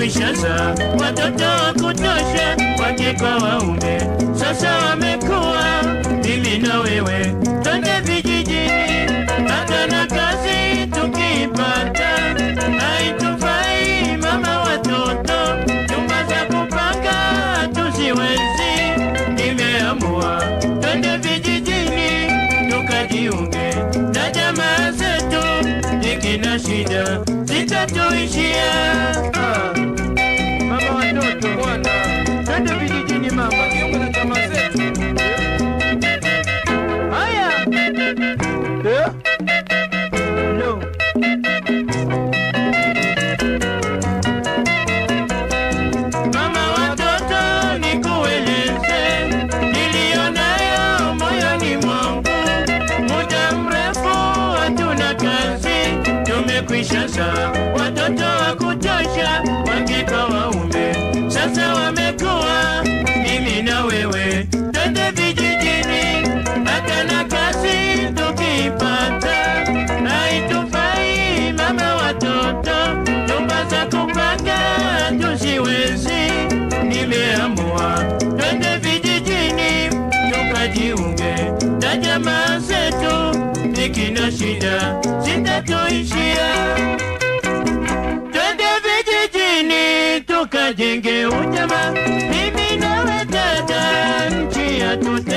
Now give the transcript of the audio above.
tumekwishaza watoto wa kutosha, wake kwa waume, sasa wamekuwa mimi na wewe, twende vijijini, hata na kazi tukipata haitufai mama watoto, nyumba za kupanga tusiwezi, nimeamua twende vijijini tukajiunge na jamaa zetu, ikina shida zitatuishia. Ah, Mama watoto bwana, twende vijijini mama, jiunge na jamaa zetu. Haya. Eh? No. Mama watoto, nikueleze nilionayo moyoni mwangu. Muda mrefu hatuna kazi, tumekwisha saa watoto wa kutosha, wake kwa waume, sasa wamekuwa mimi na wewe, twende vijijini, hata na kazi tukipata haitufai mama watoto, nyumba za kupanga tusiwezi, nimeamua twende vijijini tukajiunge na jamaa zetu, ikina shida zitatuishia. Twende vijijini tukajenge ujamaa, mimi nawe dada, nchi yatute